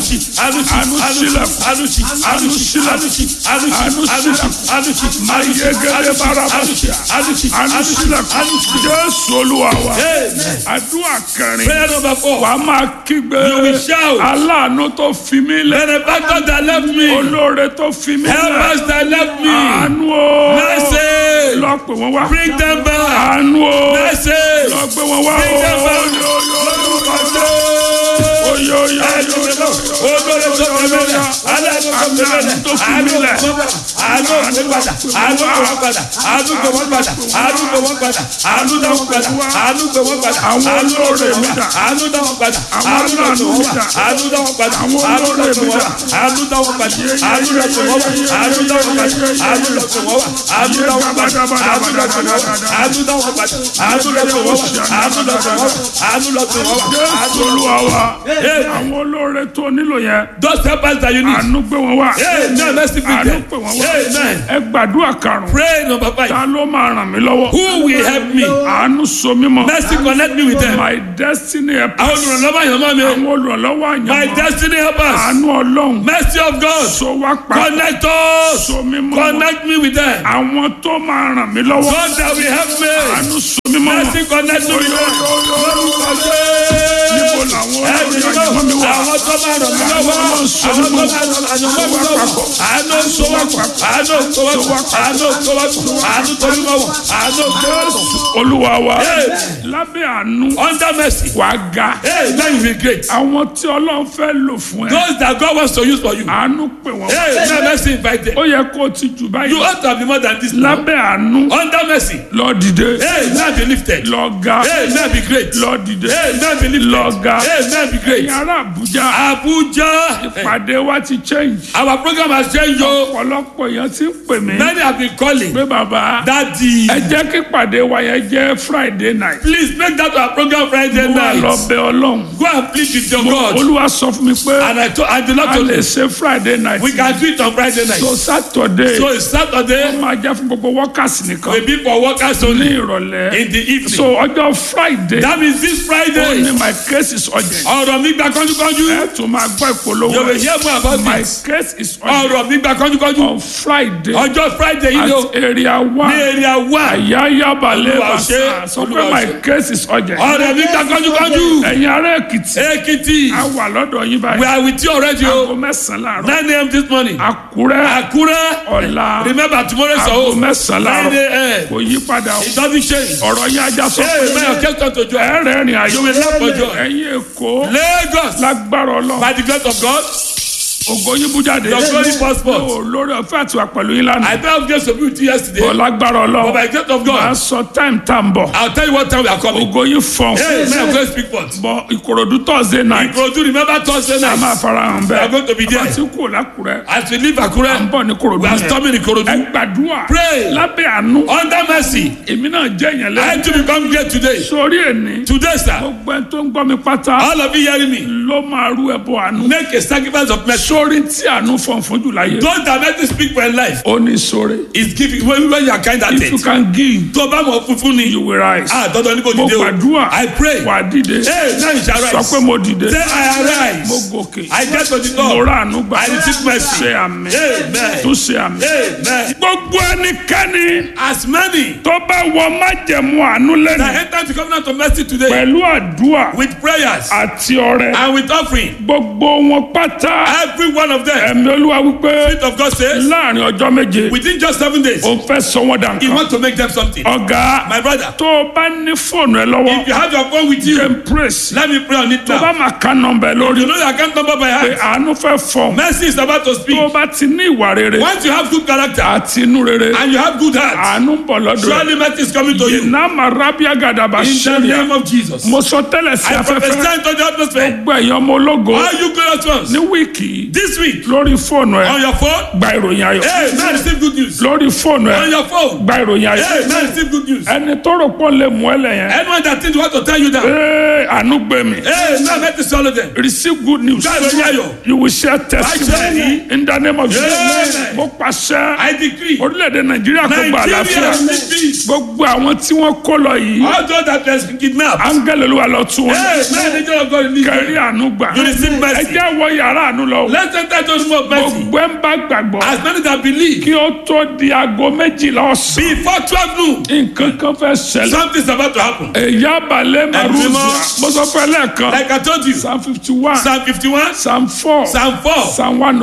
Anushi, Anushi, Àánú sílẹ̀kùn. Anushi, Àánú Anushi, sílẹ̀kùn. Anushi, Àánú Anushi, sílẹ̀kùn. Anushi, Mayegede barabasa. Anushi, Anushi, àánú sílẹ̀kùn. Anushi. jésù olúwa wa Amen. àdúrà kẹrin Prayer number four. wàá máa kígbe You will shout. aláàánú tó fi mí lẹ̀ Benefactor that left me, olóore tó fi mí help lẹ̀ us that left me. àánú o Mercy, lọ pè wọ́n wá bring them back. àánú o Mercy, lọ gbé wọn wá bring them back. o oyo oyo oyo jésù olúwa wa àwọn olóore tó nílò yẹn Those helpers that you need. àánú gbé wọn wá Amen. Mercy bring àánú them. pè wọ́n wá Amen. ẹ gbàdúrà karùn-ún Pray number five. ta ló máa ràn mí lọ́wọ́ Who will help me? àánú so mí mọ́ Mercy connect me with them. my destiny Àwọn helpers olùrànlọ́wọ́ àyànmọ́ mi. àwọn olùrànlọ́wọ́ My àyànmọ́ destiny helpers. àánú ọlọ́run Mercy of God. so wá pa Connect us. so mí mọ́ Connect me with them. àwọn tó máa ràn mí lọ́wọ́ God that will help me. àánú so mí mọ́ Mercy connect me with them. Lórúkọ níbo Jésù. làwọn Ẹni olóore náà, àyànmọ́ mi wà àwọn tó máa ràn mí lọ́wọ́. Àwọn tó máa ràn àyànmọ́ mi lọ́wọ́. Àánú sowọ́pọ̀. Àánú sowọ́pọ̀. Àánú sowọ́pọ̀. Àánú torí mọ́wọ́. Àánú Jésù. olúwa wa Hey. lábẹ́ àánú Under mercy. wàá ga Hey, then you will be great. àwọn tí ọlọ́run fẹ́ lò fún ẹ Those that God wants to use for you. àánú pè wọ́n Hey, then mercy invite them. ó yẹ kó o ti jù You báyìí ought to be more than this. now. lábẹ́ àánú Under mercy. lọ dìde Hey, now be lifted. lọ ga Hey, now be great. lọ dìde Hey, now be lifted. lọ ga Hey, now be great. ẹ̀yin ará àbújá Abuja. pàdé wa ti change Our program has changed. yo. ọ̀pọ̀lọpọ̀ èèyàn ti ń pè mí Many have been calling. pé bàbá Daddy, ẹ jẹ́ kí pàdé wa yẹn jẹ́ friday night please make that our program Friday mo wà lọ night. bẹ ọlọ́run Go and plead with your God. olúwa sọ fún mi pé And I told, and the Lord a told lè me, ṣe friday night we can do it on Friday night. so saturday So it's Saturday, máa jẹ́ fún gbogbo workers nìkan will be for workers ní only ìrọ̀lẹ́ in the evening. so ọjọ́ friday That means this ó Friday. ní my case is urgent Ọ̀rọ̀ mi gba kánjúkánjú. ẹ tún máa gbọ́ ìpolówó You will hear more about my this. case is urgent Ọ̀rọ̀ mi gba kánjúkánjú. on friday Ọjọ́ Friday yìí ni o. at area one Ní area one. àyáyá balẹ̀ Olúwa bàṣà ṣe, sọ pé Olúwa my ṣe. case is urgent Ọ̀rọ̀ mi gba kánjúkánjú. ẹ̀yin ará èkìtì Ekiti. a wà lọ́dọ̀ yín We báyìí are with you already aago o. mẹ́sàn-án láàárọ̀ 9 a.m. this morning. àkúrẹ́ Àkúrẹ́. ọ̀la Remember tomorrow is aago our home. mẹ́sàn-án 9 láàárọ̀ a.m. kò yí padà o It doesn't change. ọ̀rọ̀ yín ajá sọ Hey, pé may your case come to joy. ẹ̀rẹ̀ rìn àjò You will laugh for joy. ẹ̀yin èkó Lagos. lágbára ọlọ́run By the grace of God. ògo yín bú jáde Your glory passport. Ó, lórí ọ̀fẹ́ àti wà pẹ̀lú yín lánàá I don't have grace to be with you yesterday. bọ̀ lágbára But ọlọ́run by the grace of máa God, sọ táìmù tá à ń bọ̀ I'll tell you what time we are coming. ògo yín fọ̀n Hey, may your grace speak forth. bọ̀ ìkòròdú thursday night Ìkòròdú remember Thursday a máa night. fara hàn We are going to be bẹ́ẹ̀ there. àti kú lákùrẹ́ As we leave à ń Akure, bọ̀ ní kòròdú we are yẹn storming ẹ Ìkòròdú. gbàdúrà Pray. lábẹ́ àánú Under mercy, èmi náà jẹ́ yẹn I lẹ́yìn had to become great today. sórí ẹni Today, sir, gbogbo ẹni tó ń gbọ́ mi pátá all of you hearing me, ló máa rú ẹbọ àánú make a sacrifice of mercy. sórí tí àánú fọ̀n fún jù láyé Those that make you speak for your life ó ní sórí is giving when, when you are kind at if you it. can give Tó bá mọ̀ funfun ni, you will rise ah, dandan ni kò mo dìde o. gbàdúrà I pray. wà á dìde Hey, now you shall sọ rise. pé mo dìde Say I mo arise. gòkè I get to the mo top. rà àánú gbà I receive mercy. ṣe àmì Amen. tó ṣe àmì Amen. gbogbo ẹnikẹ́ni As many tó bá wọ májẹ̀mú àánú lẹ́nu that enter the covenant of mercy today pẹ̀lú àdúrà with prayers àti ọrẹ and with offering, gbogbo wọn pátá every one of them, ẹ̀mí olúwa wípé Spirit of God says, láàrin ọjọ́ méje within just seven days, ó fẹ́ sọ wọ́n dà He nǹkan wants to make them something. ọ̀gá My brother, tó o bá ní fóònù ẹ lọ́wọ́ if you have your phone with you, jẹ́ praise let me pray on it tó bá now. máa ká nọmbẹ lórí You know your account number by pé heart. àánú fẹ́ fọ̀ Mercy is about to tó o speak. bá ti ní ìwà rere Once you have good character àti inú rere and you have good heart, àánú ń bọ̀ lọ́dọ̀ ẹ̀ surely mercy is coming to you. iná marabia gàdàbà In the ṣẹlẹ̀ name of Jesus. mo sọ tẹ́lẹ̀ sí I afẹ́fẹ́ prophesy into the atmosphere. gbogbo ẹ̀yàn ọmọ ológo All you glorious ones, ní wíìkì yìí yìí This week, lórí fóònù ẹ on your phone, gba ìròyìn ayọ̀ hey, man, receive good news. lórí fóònù On ẹ your phone, gba ìròyìn ayọ̀ hey, man, receive good news. ẹni tó rò pọ̀ lè mú ẹ lẹ̀ yẹn Anyone that thinks want to tell you that, ee àánú gbé mi hey, man, let me swallow them. receive good news Gba ìròyìn ayọ̀. you will share Báyìí testimony in the name of Jesus Amen. mo pàṣẹ I decree, orílẹ̀-èdè nàìjíríà kó gba Nigeria àlàáfíà will peace. gbogbo àwọn tí wọ́n kó lọ yìí All those that has been kidnapped, áńgẹ́lì olúwa lọ tú wọn hey, man, the angel of God release kẹrí them. àánú gbà You receive mercy. ẹ jẹ́ wọ yàrá àánú lọ o. Let's enter those room of mercy. gbogbo ẹ̀ ń bá gbàgbọ́ As many that believe, kí ó tó di aago méjìlá ọ̀sán before 12 noon, nǹkan kan fẹ́ ṣẹlẹ̀ something's about to happen. èyí abalẹ̀ maruzia mímọ́. mo sọ fẹ́ lẹ́ẹ̀kan Like I told you, psalm fifty one Psalm 51, psalm four Psalm 4, psalm one